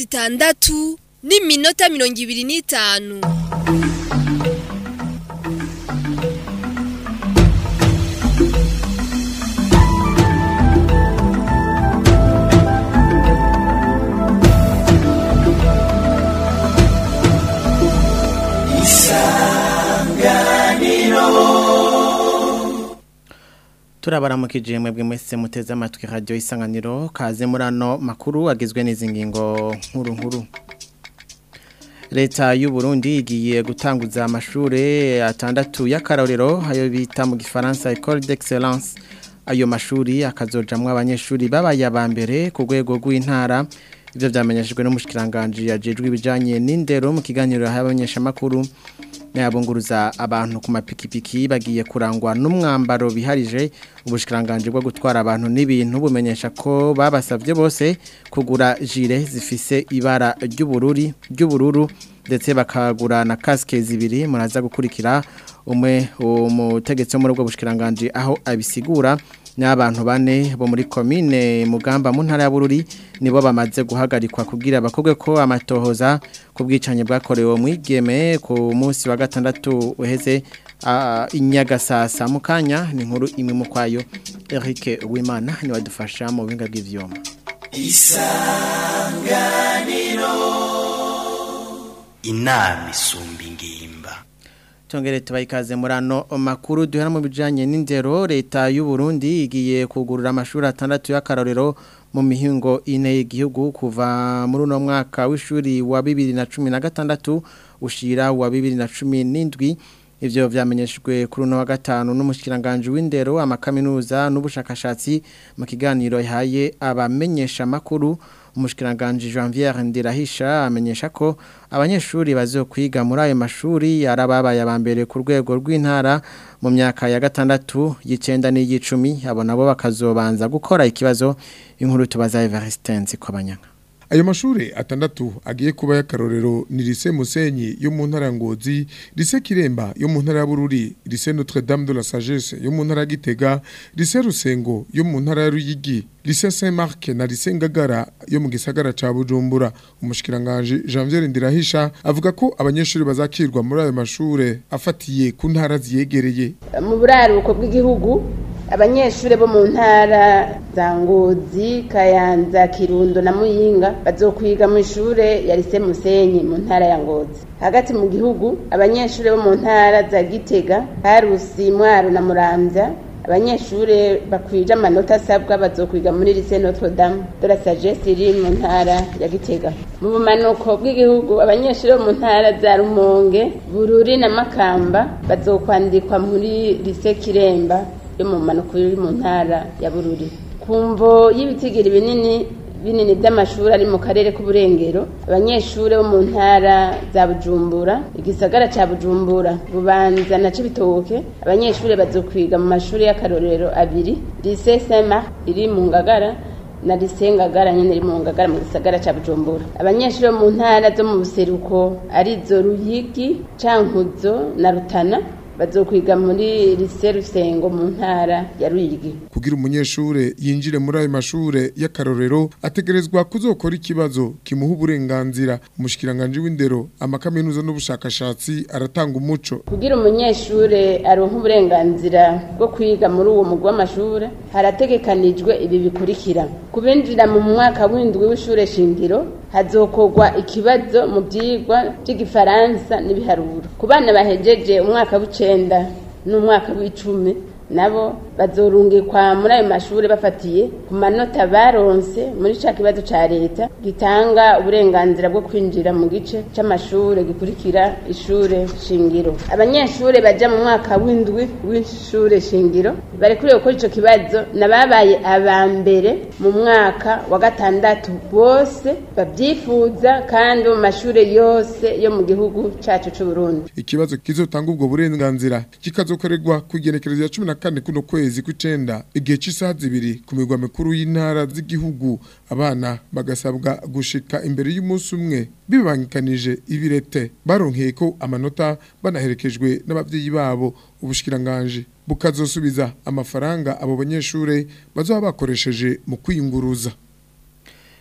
zitandatu n'iminota mirongo ibiri n'itanu turabaramukije mwebwe mwese muteze amatwi radio isanganiro kaze murano makuru agizwe n'izi ngingo nkuru nkuru leta y'u Burundi igiye gutanguza amashure atandatu y'akarorero ayo bita mu gifaransa école d'excellence ayo mashuri akazojamwo abanyeshuri babaye aba mbere ku rwego rw'intara ivyo vyamenyeshejwe n'umushikiranganje yajejwe ibijanye n'indero mu kiganiro y'abanyeshamakuru nayabunguruza abantu ku mapikipiki bagiye kurangwa n'umwambaro biharije ubushikiranganje bwo gutwara abantu n'ibintu bumenyesha ko babasavye bose kugura jire zifise ibara ry'ubururi ry'ubururu ndetse bakagura na casque zibiri muraza gukurikira umwe umutegetsi wo muri ubwo bushikiranganje aho abisigura n'abantu bane bo muri komine mugamba mu ntara ya Bururi nibo bamaze guhagarikwa kugira bakobwe ko amatohoza ku bwicanye bwakorewe mwigeme ku munsi wa gatandatu uheze inyagasasa mu kanya ni inkuru imwe mu kwayo Eric Wimana ni wadufasha mu buhinga bw'ivyuma isanganiro inama isumba ingimba Tongere tubayikaze murano makuru duhera mu bijanye n'indero leta y'u Burundi igiye kugurura amashuri atandatu y'akarorero mu mihingo ine y'igihugu kuva muri uno mwaka w'ishuri wa 2016 ushira wa 2017 ivyo vyamenyeshejwe kuri uno wa gatanu n'umushikiranganje w'indero amakaminuza n'ubushakashatsi mu kiganiro yahaye abamenyesha makuru umushikiranganje Janvier Ndirahisha amenyesha ko abanyeshuri bazokwiga muri ayo mashuri yarababaye abambere ku rwego rw'intara mu myaka ya gatandatu y'icenda n'iy'icumi abo nabo bakazobanza gukora ikibazo inkuru tubaza Everestence kwabanyanga Ayo mashure atandatu agiye kuba y'akarorero ni Lycée Musenyi yo mu ntara ya Ngozi, Lycée Kiremba yo mu ntara ya Bururi, Lycée Notre Dame de la Sagesse yo mu ntara ya Gitega, Lycée Rusengo yo mu ntara ya Ruyigi, Lycée Saint-Marc na Lycée Ngagara yo mu gisagara ca Bujumbura. Umushikiranganje Janvier Ndirahisha avuga ko abanyeshuri bazakirwa muri ayo mashure afatiye ku ntara ziyegereye. Mu buraruko bw'igihugu abanyeshuri bo mu ntara za ngozi kayanza kirundo na muyinga bazokwiga mu ishure ya lise musenyi mu ntara ya ngozi hagati mu gihugu abanyeshuri bo mu ntara za gitega harusi mwaro na muramvya abanyeshuri bakwije amanota asabwa bazokwiga muri lise notre dame de la sagesse iri mu ntara ya gitega mu bumanuko bw'igihugu abanyeshuri bo mu ntara za rumonge bururi na makamba bazokwandikwa muri lise kiremba yo mu manuko iri mu ntara ya bururi kumvo y'ibitigiri binini binini by'amashuri ari mu karere k'uburengero abanyeshuri bo mu ntara za bujumbura igisagara ca bujumbura bubanza na cibitoke abanyeshuri bazokwiga mu mashuri y'akarorero abiri lycée saint marc iri mu ngagara na lycée ngagara nyene iri mu ngagara mu gisagara ca bujumbura abanyeshuri bo mu ntara zo mu buseruko arizo ruyigi cankuzo na rutana bazokwiga muri lycée Rusengo mu ntara ya Ruyigi kugira umunyeshure yinjire muri ayo mashure y'akarorero ategerezwa kuzokora ikibazo kimuha uburenganzira umushikiranganje w'indero amakaminuza n'ubushakashatsi aratanga umuco kugira umunyeshure aronka uburenganzira bwo kwiga muri uwo mugwa w'amashure harategekanijwe ibi bikurikira kubinjira mu mwaka w'indwi w'ishure shingiro hazokorwa ikibazo mu byigwa by'igifaransa n'ibiharuro ku bana bahejeje umwaka w'icenda n'umwaka w'icumi nabo bazorungikwa muri ayo mashuri bafatiye ku manota baronse muri ca kibazo ca leta gitanga uburenganzira bwo kwinjira mu gice c'amashure gikurikira ishure shingiro abanyeshure baja mu mwaka w'indwi w'ishure shingiro barekuriwe gukora ico kibazo nababaye aba mbere mu mwaka wa gatandatu bose babyifuza kandi mu mashure yose yo mu gihugu cacu c'uburundi ikibazo kizotanga ubwo burenganzira kikazokorerwa ku igenekerezo ya cumi na kane kuno kwezi kw'icenda igihe c'isaha zibiri ku migwa mikuru y'intara z'igihugu abana bagasabwa gushika imbere y'umunsi umwe bibangikanije ibirete baronkeye ko amanota banaherekejwe n'abavyeyi babo ubushikiranganje bukazosubiza amafaranga abo banyeshure bazoba bakoresheje mu kwiyunguruza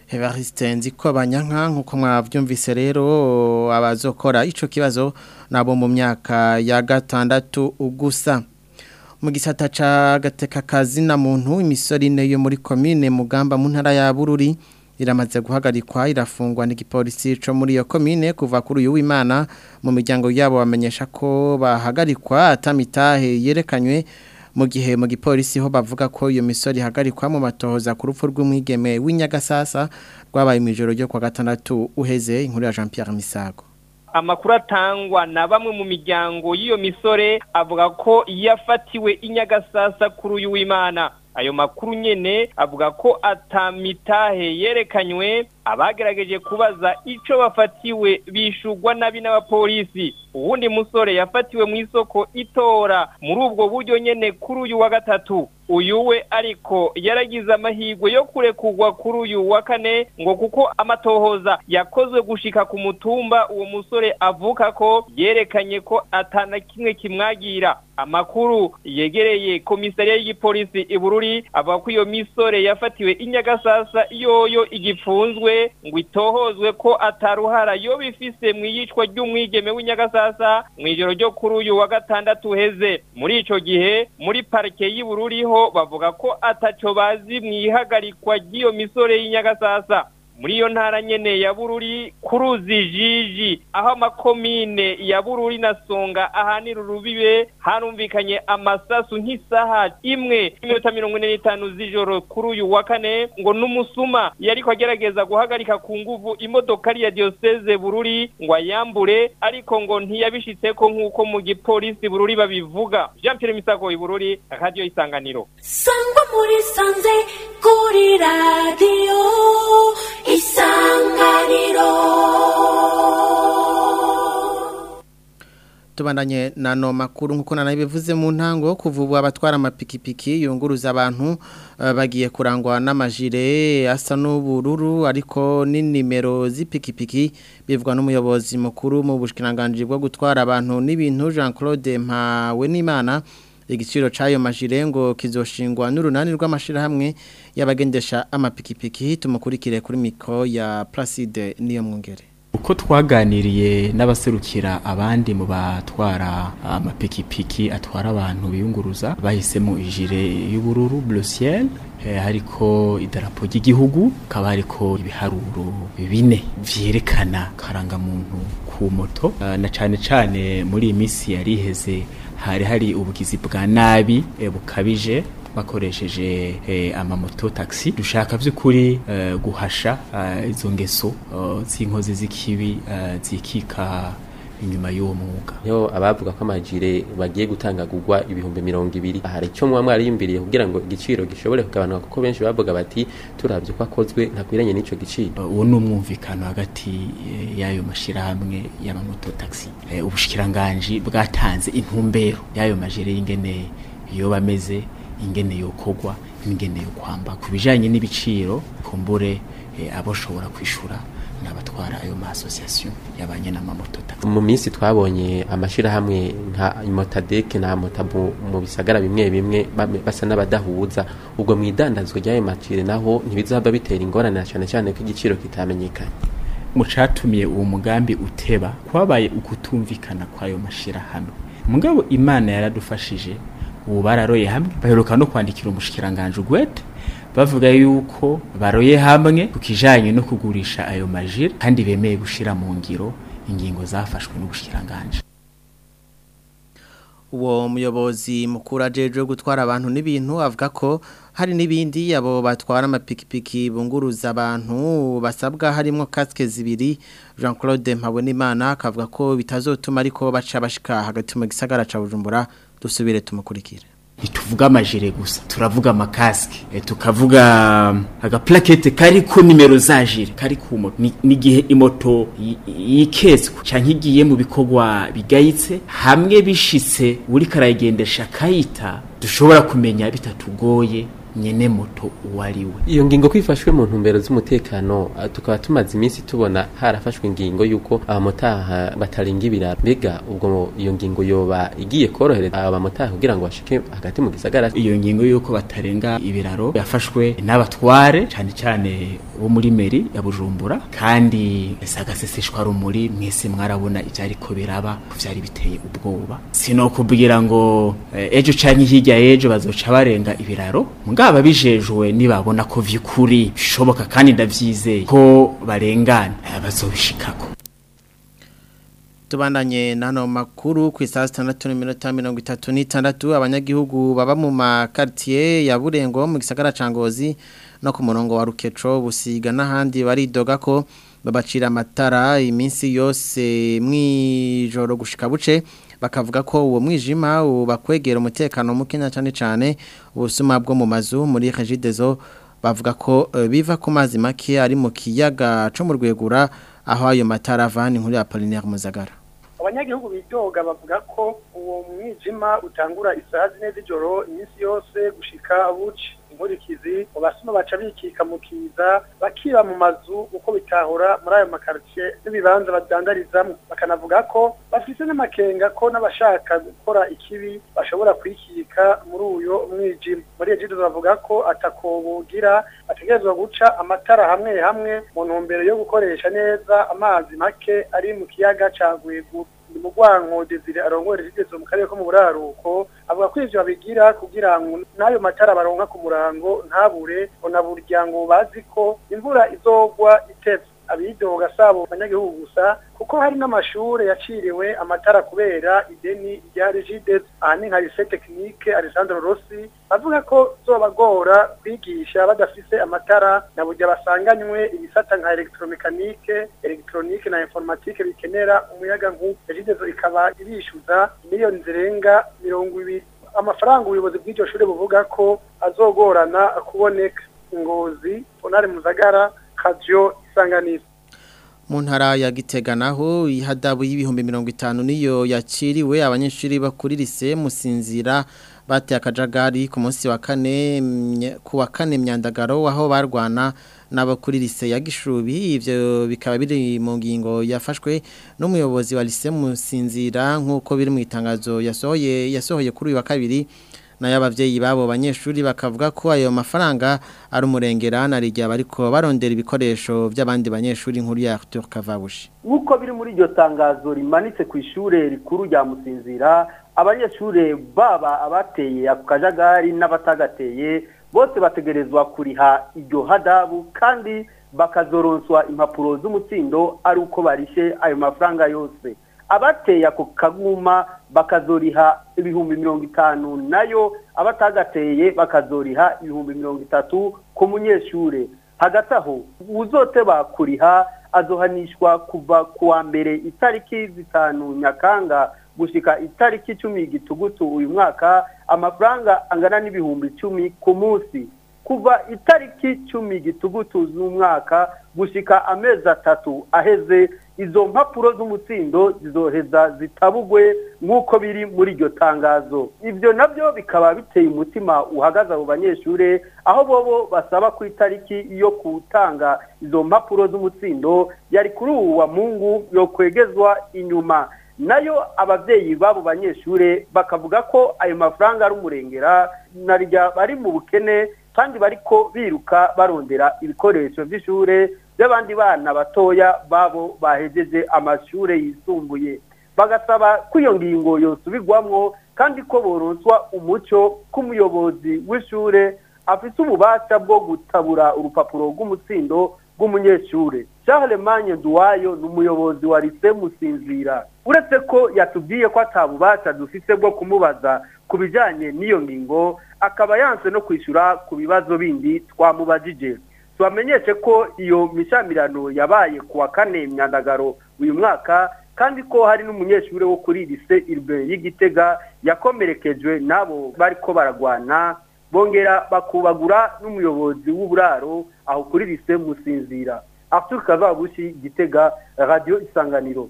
Evariste nziko banyanka nkuko mwavyumvise rero abazokora ico kibazo nabo mu myaka ya gatandatu ugusa mu gisata ca gateka kazi na muntu imisorine yo muri commune mugamba mu ntara ya Bururi iramaze guhagarikwa irafungwa n'igipolisi co muri iyo commune kuva kuri uyu w'Imana mu miryango yabo bamenyesha ko bahagarikwa atamitahe yerekanywe mu gihe mu gipolisi ho bavuga ko iyo misori ihagarikwa mu matohoza ku rupfu rw'umwigeme w'inyagasasa rwabaye mu ijoro ryo kwa gatandatu uheze inkuru ya Jean Pierre Misago amakuru atangwa na bamwe mu miryango y'iyo misore avuga ko yafatiwe inyagasasa kuri uyu w'Imana ayo makuru nyene avuga ko atamitahe yerekanywe abagerageje kubaza ico bafatiwe bishugwa nabi n'abapolisi uwundi musore yafatiwe mu isoko itora muri ubwo buryo nyene kuri uyu wa gatatu uyu we ariko yaragize amahirwe yo kurekurwa kuri uyu wa kane ngo kuko amatohoza yakozwe gushika ku mutumba uwo musore avuka ko yerekanye ko atana kimwe kimwagira amakuru yegereye komisariya y'igipolisi ibururi avuga ko iyo misore yafatiwe inyagasasa yoyo igipfunzwe ngo itohozwe ko ataruhara yo bifise mu iyicwa ry'umwigeme w'inyagasasa mu ijoro ryo kuri uyu wa gatandatu uheze muri ico gihe muri parike y'ibururi ho bavuga ko ataco bazi mu ihagarikwa ry'iyo misore y'inyagasasa muri iyo ntara nyene ya bururi kuruzi jiji aho amakomine ya bururi na songa ahanira urubibe harumvikanye amasasu nk'isaha imwe iminota mirongo ine n'itanu z'ijoro kuri uyu wa kane ngo n'umusuma yariko agerageza guhagarika ku nguvu imodokari ya diyoseze bururi ngo ayambure ariko ngo ntiyabishitseko nk'uko mu gipolisi bururi babivuga jean pierre misago ibururi akaradiyo isanganiro sangwa muri sanze kuri radiyo isanganiro tubandanye na no makuru nkuko nanabivuze mu ntango kuvuba abatwara amapikipiki yunguruza abantu uh, bagiye kurangwa n'amajire asa n'ubururu ariko ni nimero z'ipikipiki bivugwa n'umuyobozi mukuru mu bushikiranganje bwo gutwara abantu n'ibintu Jean-Claude Mpawe n'Imana igiciro c'ayo majire ngo kizoshingwa n'urunani rw'amashirahamwe y'abagendesha amapikipiki tumukurikire kuri mikro ya Placide niyo mwongere uko twaganiriye n'abaserukira abandi mu batwara amapikipiki atwara abantu biyunguruza bahisemo ijire y'ubururu bleu ciel hariko idarapo ry'igihugu kaba hariko ibiharuro bine vyerekana karangamuntu ku moto na cane cane muri iyi minsi yariheze hari hari ubugizi bwa nabi bukabije bakoresheje eh, amamoto taxi dushaka by'ukuri eh, guhasha eh, izo ngeso z'inkozi z'ikibi zikika inyuma y'uwo mwuga yo abavuga ko amajire bagiye gutanga gugwa ibihumbi mirongo ibiri hari icyo muba mwariyumviriye kugira ngo igiciro gishobore kugabanuka kuko benshi bavuga bati turabye ko akozwe ntakwiranye n'ico giciro uwo ni umwumvikano hagati y'ayo mashirahamwe y'amamoto taxi ubushikiranganje bwatanze intumbero y'ayo majire y'ingene iyo bameze ingene yokogwa ingene yo kwamba kubijanye n'ibiciro kumbure eh, aboshobora kwishura n'abatwara ayo ma association yabanye n'amamoto taxi mu minsi twabonye amashira hamwe nka Motadek na Motabu mu bisagara bimwe bimwe basa n'abadahuza ubwo mwidandazwa ry'ayo macire naho ntibizaba bitera ingorane cyane cyane ko igiciro kitamenyekanye mu catumiye uwo mugambi uteba kwabaye ukutumvikana kwayo mashira hamwe mugabo imana yaradufashije ubu bararoye hamwe baheruka no kwandikira umushikiranganje ugwete bavuga yuko baroye hamwe ku kijanye no kugurisha ayo majire kandi bemeye gushira mu ngiro ingingo zafashwe n'ubushikiranganje uwo muyobozi mukuru ajeje gutwara abantu n'ibintu avuga ko hari n'ibindi abo batwara amapikipiki bunguruza abantu basabwa harimo kasike zibiri Jean Claude Mpabonimana akavuga ko bitazotuma ariko baca bashika hagati mu gisagara ca Bujumbura dusubire tumukurikire ntituvuga amajire gusa turavuga amakasike e, tukavuga agaplakete kariko nimero za jire kari ku moto n'igihe imoto yikeswe canke igiye mu bikorwa bigayitse hamwe bishitse uri karayigendesha kayita dushobora kumenya bitatugoye nyene moto uwariwe iyo ngingo kwifashwe mu ntumbero z'umutekano ah, tukaba tumaze iminsi tubona harafashwe ingingo yuko abamotaha batarenga ibiraro mbega ubwo iyo ngingo yoba igiye korohereza abamotaha kugira ngo bashike hagati mu gisagara iyo ngingo yuko batarenga ibiraro yafashwe n'abatware cyane cyane bo muri meri ya Bujumbura kandi sagaseseshwa rumuri mwese mwarabona ivyariko biraba ko vyari biteye ubwoba sinokubwira ngo eh, ejo canke hirya ejo bazoca barenga ibiraro mugaba bijejwe nibabona ko vyukuri bishoboka kandi ndavyizeye ko barengana eh, bazobishikako tubandanye nano makuru ku isaha zitandatu n'iminota mirongo itatu n'itandatu abanyagihugu baba mu makaritiye ya burengo mu gisagara ca ngozi no ku murongo wa rukeco busiga n'ahandi baridoga ko babacira amatara iminsi yose mw'ijoro gushika buce bakavuga ko uwo mwijima ubakwegera umutekano mukeya cyane cyane ubusuma bwo mu mazu muri regidezo bavuga ko eh, biva ku mazi make ari mu kiyaga co mu rwegura aho ayo matara avana inkuru ya Apollinaire Muzagara abanyagihugu bidoga bavuga ko uwo mwijima utangura isaha zine z'ijoro iminsi yose gushika buci inkurikizi mu basuma baca bikika mu kiza bakiba mu mazu uko bitahura muri ayo makaritsiye n'ibibanza badandarizamo bakanavuga ko bafise n'amakenga ko n'abashaka gukora ikibi bashobora kwikika muri uyo mwijima muri iyo jido bavuga ko atakobugira bategerezwa guca amatara hamwe hamwe mu ntumbero yo gukoresha neza amazi make ari mu kiyaga ca Rwegura ni mu rwanko Desire arongora rigeze mu karere ko mu buraruko avuga ko ivyo babigira kugira ngo n'ayo matara baronka ku murango ntabure ona burya ngo bazi ko imvura izogwa itevye abidoga sabo abanyagihugu gusa kuko hari n'amashure yaciriwe amatara kubera ideni rya Regides ahani nka lycée technique Alessandro Rossi bavuga ko zobagora kwigisha badafise amatara na burya basanganywe ibisata nka electromechanique electronique na informatique bikenera umuyaga nkuba Regides ikaba ibishuza miliyoni zirenga mirongo ibiri amafaranga ubuyobozi bw'iryo shure buvuga ko azogorana kuboneka ngozi Honore Muzagara Kajyo Isanganiro mu ntara ya Gitega naho ihadabu y'ibihumbi mirongo itanu niyo yakiriwe abanyeshuri bakuri lise musinzira bateye akajagari ku munsi wa kane mye- ku wa kane myandagaro aho barwana n'abakuri lise ya Gishubi ivyo bikaba biri mu ngingo yafashwe n'umuyobozi wa lise musinzira nk'uko biri mu itangazo yasohoye yasohoye kuri uyu wa kabiri nayo abavyeyi babo banyeshuri bakavuga ko ayo mafaranga ari umurengera na rijya bariko barondera ibikoresho by'abandi banyeshuri nkuru ya Arthur Kavabushi nk'uko biri muri iryo tangazo rimanitse ku ishure rikuru rya musinzira abanyeshure baba abateye ako kajagari n'abatagateye bose bategerezwa kuriha iryo hadabu kandi bakazoronswa impapuro z'umutsindo ari uko barishe ayo mafaranga yose abateye ako kaguma bakazoriha ibihumbi mirongo itanu nayo abatagateye bakazoriha ibihumbi mirongo itatu ku munyeshure hagati aho uzoteba kuriha azohanishwa kuva ku wa mbere itariki zitanu nyakanga gushika itariki icumi gitugutu uyu mwaka amafaranga angana n'ibihumbi icumi ku munsi kuva itariki cumi gitugutu z'umwaka gushika amezi atatu aheze izo mpapuro z'umutsindo zizoheza zitabugwe nk'uko biri muri iryo tangazo ibyo nabyo bikaba biteye umutima uhagaze abo banyeshure aho bobo basaba ku itariki yo gutanga izo mpapuro z'umutsindo yari kuri ubu wa mungu yo kwegezwa inyuma nayo abavyeyi b'abo banyeshure bakavuga ko ayo mafaranga ari umurengera narya bari mu bukene kandi bariko biruka barondera ibikoresho vy'ishure by'abandi bana batoya babo bahejeje amashure yisumbuye bagasaba ko iyo ngingo yosubirwamwo kandi ko boronswa umuco k'umuyobozi w'ishure afise ububasha bwo gutabura urupapuro rw'umutsindo rw'umunyeshure Charles Manye Duwayo ni umuyobozi wa Lycée Musinzira uretse ko yatubwiye ko atabubasha dufise bwo kumubaza ku bijanye n'iyo ngingo akaba yanse no kwishura ku bibazo bindi twamubajije tubamenyeshe ko iyo mishamirano yabaye ku wa kane myandagaro uyu mwaka kandi ko hari n'umunyeshuri wo kuri lise irbe y'igitega yakomerekejwe n'abo bariko baragwana bongera bakubagura n'umuyobozi w'uburaro aho kuri lise musinzira Arthur Kavabushi Gitega Radio Isanganiro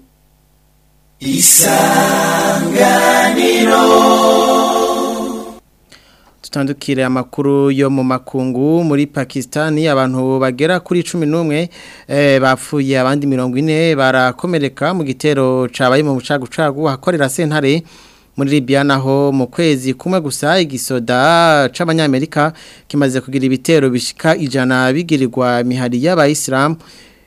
Isanganiro Tutandukire amakuru yo mu makungu muri Pakistani abantu bagera kuri 11 eh bapfuye abandi 40 barakomereka mu gitero cabaye mu bucagucagu hakorera sentare muri Libya naho mu kwezi kumwe gusa igisoda c'abanyamerika kimaze kugira ibitero bishika ijana bigirirwa mihari y'abayisilamu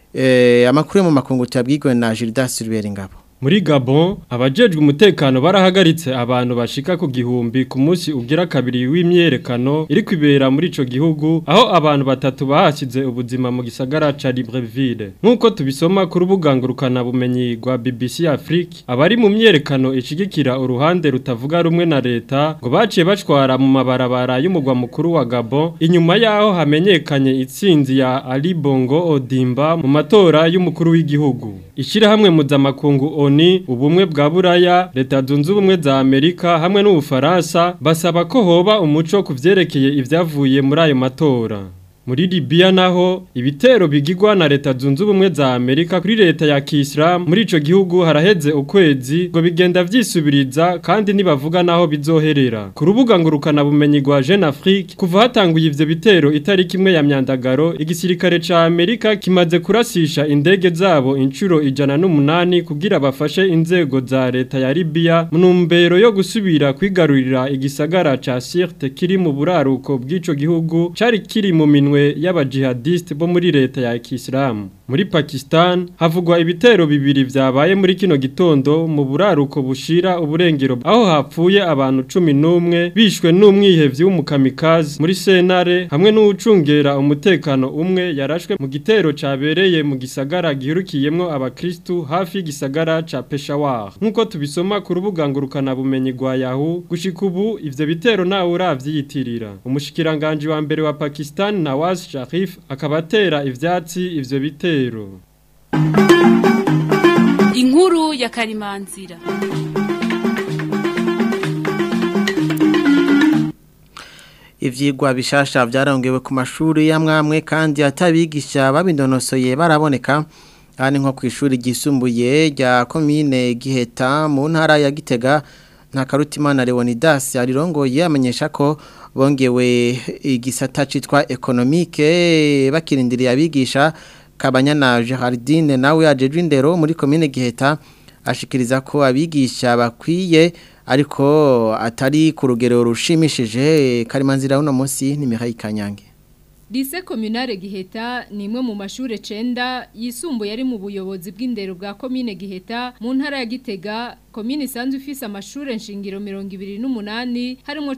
eh amakuru yo mu makungu tabwigwe na Gildas Ruberingabo Muri Gabon, abajejwe umutekano barahagaritse abantu bashika ku gihumbi ku munsi ugira kabiri w'imyerekano iri kwibera muri ico gihugu aho abantu batatu bahashize ubuzima mu gisagara ca Libreville. Nkuko tubisoma ku rubuga ngurukana bumenyi rwa BBC Afrique, abari mu myerekano ishigikira uruhande rutavuga rumwe na leta ngo baciye bacwara mu mabarabara y'umugwa mukuru wa Gabon inyuma yaho hamenyekanye itsinzi ya Ali Bongo Odimba mu matora y'umukuru w'igihugu. Ishirahamwe mpuzamakungu ONI ubumwe bwa Buraya leta zunze ubumwe za Amerika hamwe n'Ubufaransa basaba ko hoba umuco kuvyerekeye ivyavuye muri ayo matora muri Libya naho ibitero bigirwa na leta zunze ubumwe za Amerika kuri leta ya Kiislam muri ico gihugu haraheze ukwezi ngo bigenda vyisubiriza kandi nibavuga naho bizoherera ku rubuga ngurukana bumenyi rwa Jeune Afrique kuva hatanguye ivyo bitero itariki imwe ya myandagaro igisirikare ca Amerika kimaze kurasisha indege zabo incuro ijana n'umunani kugira bafashe inzego za leta ya Libya mu ntumbero yo gusubira kwigarurira igisagara ca Sirte kiri mu buraruko bw'ico gihugu cari kiri mu minwe y'abajihadiste bo muri leta ya Islam muri Pakistan havugwa ibitero bibiri vyabaye muri kino gitondo mu buraruko bushira uburengero aho hapfuye abantu 11 bishwe n'umwihevyi w'umukamikazi muri Senare hamwe n'ucungera umutekano umwe yarashwe mu gitero cabereye mu gisagara gihurukiyemwo abakristu hafi y'igisagara ca Peshawar nkuko tubisoma ku rubuga ngurukana bumenyi rwa Yahoo gushika ubu ivyo bitero nawe uravyiyitirira umushikiranganje wa mbere wa Pakistan Nawaz Sharif akaba atera ivyatsi ivyo bitero inkuru ya karimanzira ivyigwa bishasha vyarongewe ku mashuri yamwamwe kandi atabigisha babindonosoye baraboneka kandi nko ku ishuri ryisumbuye rya komine Giheta mu ntara ya Gitega nta karutimana Leonidas arirongoye amenyesha ko bongewe igisata citwa economique bakirindiriye abigisha Kabanyana Gerardine nawe ajejwe indero muri komine Giheta ashikiriza ko abigisha bakwiye ariko atari ku rugero rushimishije karimanzira uno munsi ni Mihaye Kanyange Lise Communale Giheta ni imwe mu mashure cenda yisumbuye ari mu buyobozi bw'indero bwa komine Giheta mu ntara ya Gitega komine isanzwe ifise amashure nshingiro 28 harimo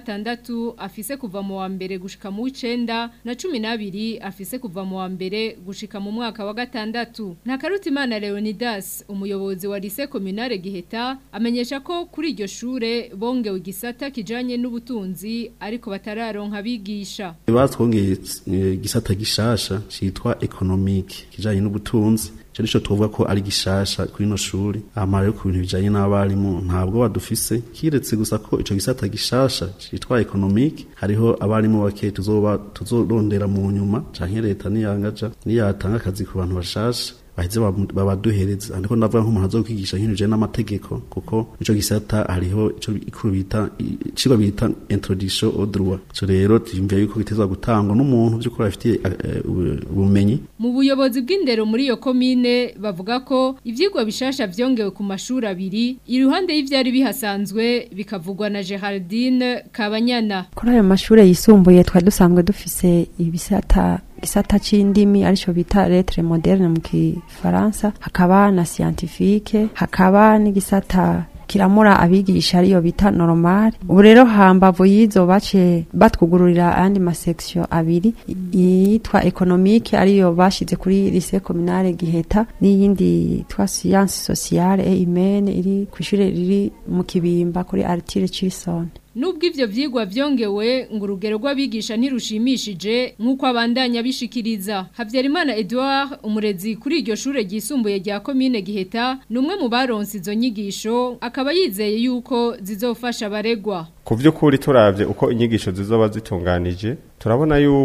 16 afise kuva mu wa mbere gushika mu w'icenda na 12 afise kuva mu wa mbere gushika mu mwaka wa gatandatu nta karutimana Leonidas umuyobozi wa Lise Communale Giheta amenyesha ko kuri iryo shure bongewe igisata kijanye n'ubutunzi ariko batararonka abigisha batwongeye igisata gishasha citwa economique kijanye n'ubutunzi cyo nico tuvuga ko ari gishasha kuri no shuri amara yo ku bintu bijanye n'abarimu ntabwo badufise kiretse gusa ko ico gisata gishasha citwa economique hariho abarimu bake tuzoba tuzorondera mu nyuma canke leta niyangaja niyatanga akazi ku bantu bashasha baheze babaduhereza ariko ndavuga nk'umuntu azokwigisha nk'ibintu bijanye n'amategeko kuko ico gisata hariho ico ikuru bita icigwa bita introduction au droit so rero tuyumviye yuko bitezwa gutangwa n'umuntu by'ukuri afitiye ubumenyi mu buyobozi bw'indero muri iyo komine bavuga ko ivyigwa bishasha vyongewe ku mashuri abiri iruhande y'ivyari bihasanzwe bikavugwa na Geraldine Kabanyana kuri ayo mashure yisumbuye twari dusanzwe dufise ibisata gisata c'indimi arico bita lettre moderne mu kifaransa hakaba na scientifique hakaba n'igisata kiramura abigisha ariyo bita normal ubu rero hambavu yizo bace batwugururira ayandi masection abiri yitwa economique ariyo bashize kuri lycée communale Giheta n'iyindi twa science sociale et humaine iri kw'ishure riri mu kibimba kuri Artile Chison Nubwo ivyo vyigwa vyongewe ngo urugero rw'abigisha ntirushimishije nk'uko abandanya bishikiriza Havyarimana Edouard umurezi kuri iryo shure ryisumbuye rya komine Giheta numwe mu baronse izo nyigisho akaba yizeye yuko zizofasha abaregwa ku by'ukuri turavye uko inyigisho zizoba zitunganije turabona yuko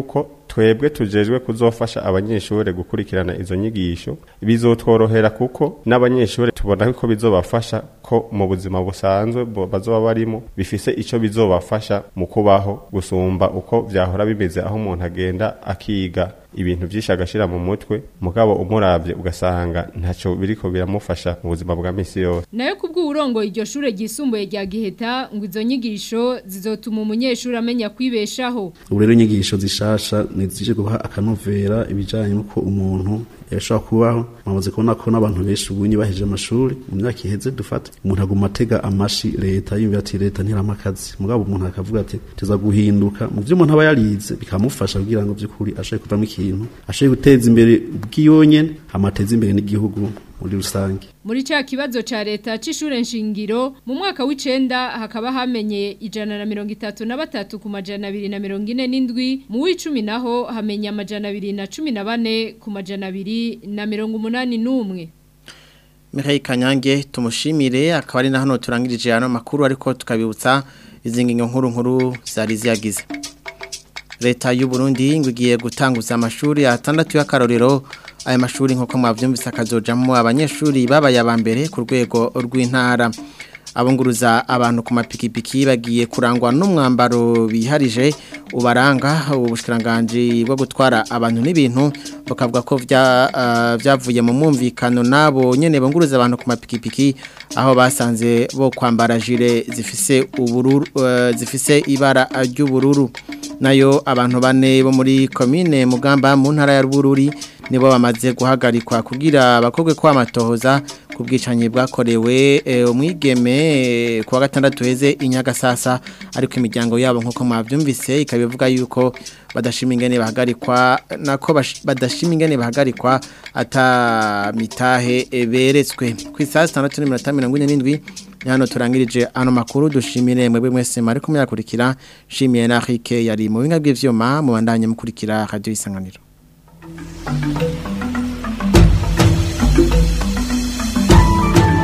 twebwe tujejwe kuzofasha abanyeshuri gukurikirana izo nyigisho bizotworohera kuko n'abanyeshuri tubona ko bizobafasha ko mu buzima busanzwe bo- bazoba barimo bifise ico bizobafasha mu kubaho gusumba uko vyahora bimeze aho umuntu agenda akiga ibintu vyinshi agashira mu mutwe mugabo umuravye ugasanga ntaco biriko biramufasha mu buzima bwa misi yose nayo kubw'uburongo iryo shure ryisumbuye rya Giheta ngo izo nyigisho zizotuma umunyeshuri amenya kwibeshaho ubu rero inyigisho zishasha nizije guha akanovera ibijanye n'uko umuntu yashobora kubaho mwamaze kubona ko n'abantu benshi ubu bahejeje amashuri mu myaka iheze dufate umuntu aguma atega amashi leta yumvira ati leta ntirama akazi mugabo umuntu akavuga ati teza guhinduka mu vyo umuntu aba yarize bikamufasha kugira ngo vy'ukuri ashobore kuvamo ikintu ashobore guteza imbere ubwiyonyene amateza imbere n'igihugu muri rusange muri ca kibazo ca leta c'ishure nshingiro mu mwaka w'icenda hakaba hamenye ijana na mirongo itatu na batatu ku majana abiri na mirongo ine n'indwi mu w'icumi naho hamenye amajana abiri na cumi na bane ku majana abiri na mirongo umunani n'umwe Mihaye Kanyange tumushimire akaba ari na hano turangirije ano makuru ariko tukabibutsa izingingo nkuru nkuru zari ziyagize Leta y'u Burundi ngo igiye gutanguza amashuri atandatu y'akarorero aya mashuri nkuko mwavyumvise akazojamwo abanyeshuri babaye abambere ku rwego rw'intara abunguruza abantu ku mapikipiki bagiye kurangwa n'umwambaro biharije ubaranga ubushikiranganje bwo gutwara abantu n'ibintu bakavuga ko vya ah, vyavuye mu mwumvikano nabo nyene bunguruza abantu ku mapikipiki aho basanze bo kwambara jire zifise ubururu eh, zifise ibara ry'ubururu nayo abantu bane bo muri komine mugamba mu ntara ya Bururi nibo bamaze guhagarikwa kugira bakogwe kwa matohoza ku bwicanyi bwakorewe eh, umwigeme eh, kuwa gatandatu heze inyagasasa ariko imiryango yabo nkuko mwavyumvise ikabivuga yuko badashima ingene bahagarikwa nako bash- badashima ingene bahagarikwa ata mitahe eh, beretswe ku isaha 6:47 ni hano turangirije ano makuru dushimire mwebwe mwese mari kumyakurikira shimiye na Rike yari mu binga bw'ivyuma mu bandanye mukurikira radio isanganiro Thank you.